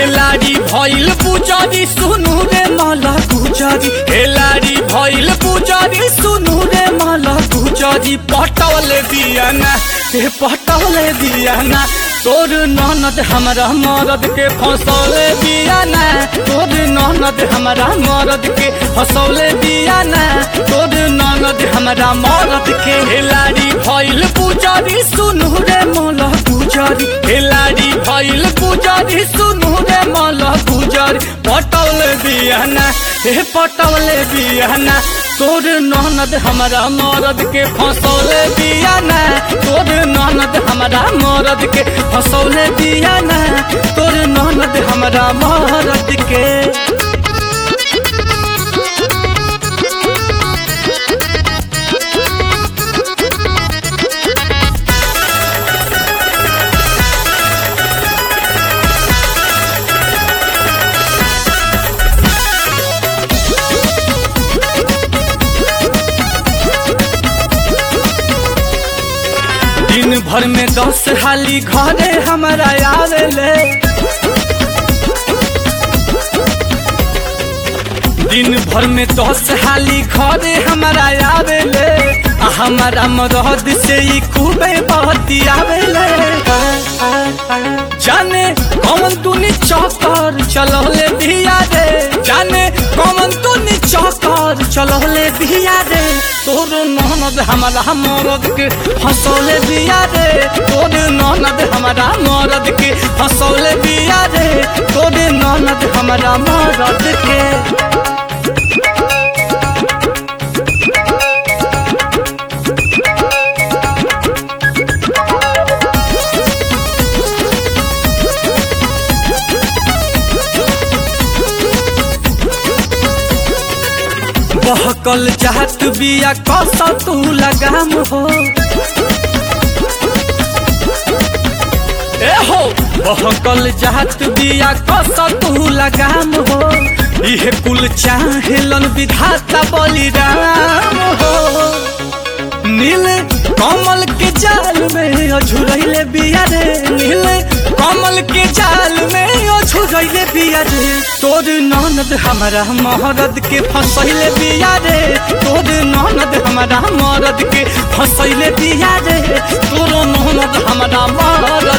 खेलाड़ी भइल पुजारी सुनु रे माला गुजारी खेलाड़ी भइल पुजारी सुनु रे माला गुजारी पटवले बियाना हे पटवले बियाना तोर ननद हमरा मरद के फसौले बियाना तोर ननद हमरा मरद के फसौले बियाना तोर ननद हमरा मरद के खेलाड़ी भइल पुजारी सुनु रे माला गुजारी खेलाड़ी भइल पुजारी सुनु रे माला गुजारी पटौले बियाना हे पटौले बियाना तोर ननद हमरा मरद के फसौले बियाना तोर ननद हमरा मरद के फसौले बियाना तोर ननद हमरा मरद के दिन भर में दस हाली घरे हमारा आवेले दिन भर में दस हाली घरे हमारा आवेले आ हमारा मरद से ही खूबे बहती आवेले जाने कौन तूने चौकर चलौले धिया रे जाने कौन तूने चौकर चलौले धिया रे तोर ननद हमारा मरद के हंसौले दिया रे तोर ननद हमारा मरद के हंसौले दिया रे तोर ननद हमारा मरद के बहकल चाहत बिया कस तू लगाम हो ए हो बहकल चाहत बिया कस तू लगाम हो इहे कुल चाहेलन विधाता बलिराम हो नील कमल के जाल में अझुरैले बिया रे नील कमल के जाल में अझुरैले बिया रे तोर ननद हमारा मरद के फसैले बिया रे तोर ननद हमारा मरद के फसैले बिया रे तोर ननद हमारा मरद